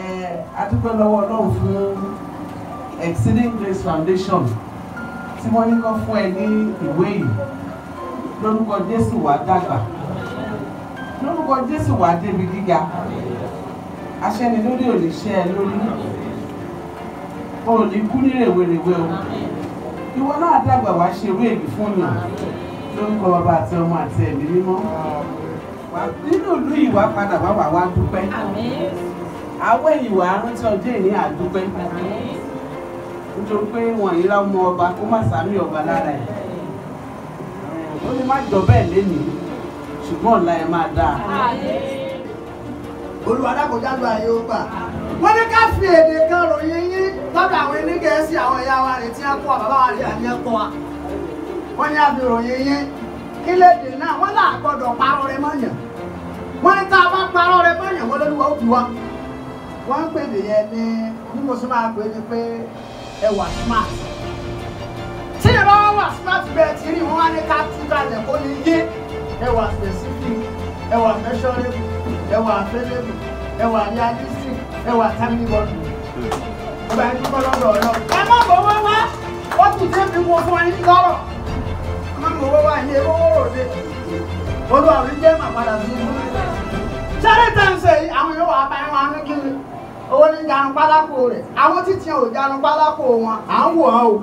adúpẹ́ lọ́wọ́ ọlọ́run fún exceeding grace foundation tí wọ́n ní kọ́ fún ẹ ní ìwé yìí lórúkọ jésù wàá dàgbà lórúkọ jésù wàá débi gíga aṣẹ́ni lórí ò ní ṣẹ́ ẹ lórí o ò ní kú ní rèwerèwe o ìwọ náà dàgbà wàá ṣe ewé èbí fún yàn lórúkọ bàbá àti ọmọ àti ẹ̀mí mímọ́ nínú ìlú ìwà padà wá wà wá dúpẹ́ àwọn ìwà rántí ọjọ́ ìní àdúpẹ́ nítorí pé wọ́n yíra ọmọ ọba kó má sàmì ọba lára ẹ̀ ó ní má jọ bẹ́ẹ̀ lénìí ṣùgbọ́n ọ̀la ẹ̀ máa dáa. olùwàdàkọjá ló ayé ó gbà wọ́n ní ká fi èdè kan ròyìn yín lọ́dọ̀ àwọn onígẹ̀ẹ́sì àwọn ẹ̀yà wa rẹ̀ tí wọ́n kọ́ bàbá wa rẹ̀ àní ẹ̀kọ́ wa wọ́n ní àfi ròyìn yín kí lédè náà wọ́n là gbọ́dọ̀ parọ́ rẹ mọ́yàn wọ́n ní tá a bá parọ́ rẹ mọ́yàn wọ́n lóluwà ó fi wá wọ́n ń pèdè yẹn ní bí mo sì máa pè é ní pé ẹ wà smart tí ẹ bá wà smart bẹ́ẹ̀ tí rí wọn wá ní ká tú kalẹ̀ kó ní yé ẹ wà specific ẹ wà measurable ẹ wà available ẹ wà realistic ẹ wà timely body ọba ẹni kọ́ lọ́dọ̀ ọ̀yọ́ ẹ má bọ̀ wá wá ó kù tí èmi wo fún ẹni lọ́rọ̀ ẹ má bọ̀ wá wá ilé owó ròde olúwa mi jẹ́ màá padà sí ibú sáré tẹ̀sẹ̀ yìí àwọn yóò wá bá ẹ wọn ní kíni owó ní janu pálákó rẹ̀ àwọn títí ò janu pálákó wọn à ń wò ó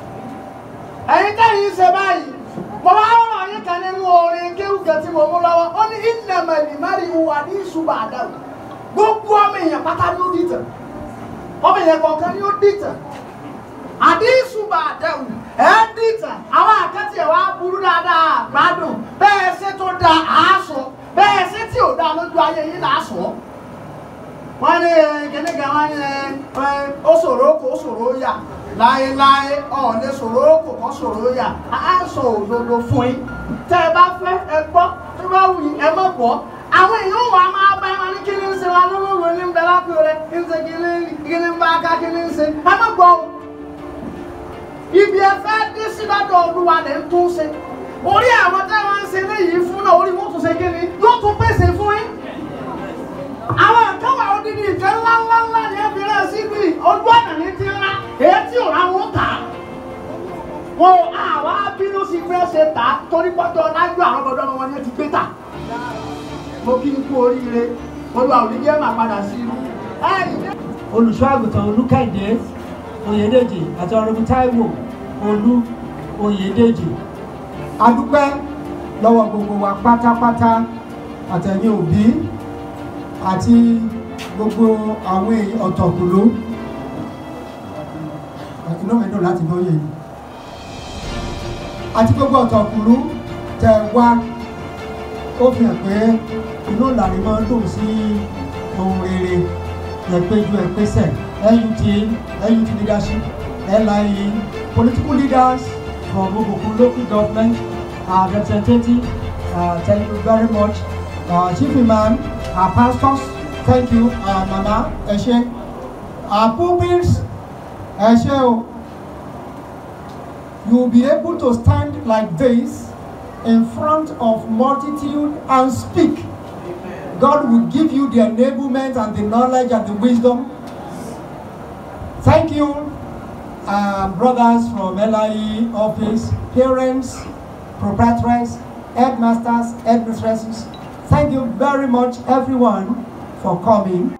ẹ̀yin tẹ́yìn ṣe báyìí mo wá rọrọ yín kan nínú orin kéwùkẹ tí mo mú lọ́wọ́ ó ní ìnàmẹlì mẹrin wà ní ìṣubú àdáwò gbogbo ọmọ èèyàn pátá ní ó dìtẹ̀ ọmọ èèyàn kọ̀ọ̀kan ní ó dìtẹ̀ àdí ìṣubú àdáwò ẹ̀ dìtẹ̀ àwọn àkẹ́tì ẹ̀ wá burú dáadáa gbádùn bẹ́ẹ̀ ṣe tó da àásọ bẹ́ẹ̀ ṣe tí ò da lójú ayé yín là á sọ wọ́n ní kíní kan wọ́n ní ó ṣòro kó ṣòro yà láéláé ọ̀ọ́lẹ̀ ṣòro kò kọ́ ṣòro yà á sọ òdodo fún yín tẹ́ ẹ bá fẹ́ ẹ gbọ́ tó bá wù yín ẹ má gbọ́ àwọn èèyàn wà máa bá wọn ní kíní ń ṣe wa lólóòrò ní bẹ́ẹ̀ lápẹ́ rẹ ń ṣe kíní kíní ń bá ká kíní ń ṣe ẹ má gbọ́ o ibi ẹ fẹ́ dé sí lọ́dọ̀ olúwa lẹ́ ń tún ṣe orí àwọn tẹ́ wọ́n ń ṣe léyìí fún náà orí wọn tún ṣe kíní yóò tún pèsè fún yín àwọn àkàwà odidi ìfẹ́ ńláńláńlá ni ẹ fi rẹ̀ síbi ojú ọ̀nà ní ti ńlá èyí tí ò ráwọn tà á wọn àwa bínú sí pé ṣe tà á torí pọ́tọ́ lájú àwọn ọmọdé ọmọ wọn ni ẹ ti gbé tà mo kí n kú oríire olúwa òní jẹ́ màá padà sí irú. olùṣọ́ àgùntàn olùkẹ́dé oyèdèjì àti ọ̀rẹ́bù táíwò olú oyèdèjì adúpẹ́ lọ́wọ́ gbogbo wa pátápátá àtẹ̀yìn òbí àti gbogbo àwọn èèyàn ọ̀tọ̀kùlú inú mi dùn láti lóye yìí àti gbogbo ọ̀tọ̀kùlú tẹ wá ó fi hàn pé inú ìlànà máa ń dùn sí ohun rere ẹ̀pẹ́jú ẹ̀pẹ́sẹ̀ NUT NUT leadership LIE political leaders from Ogbokun local government uh, representative uh, thank you very much uh, chief imam our pastors thank you uh, mama ẹ ṣé our pupils ẹ ṣé o you will be able to stand like this in front of multitude and speak God will give you the enablement and the knowledge and the wisdom thank you uh, brothers from LIE office parents proprietors headmasters headmistresses Thank you very much, everyone, for coming.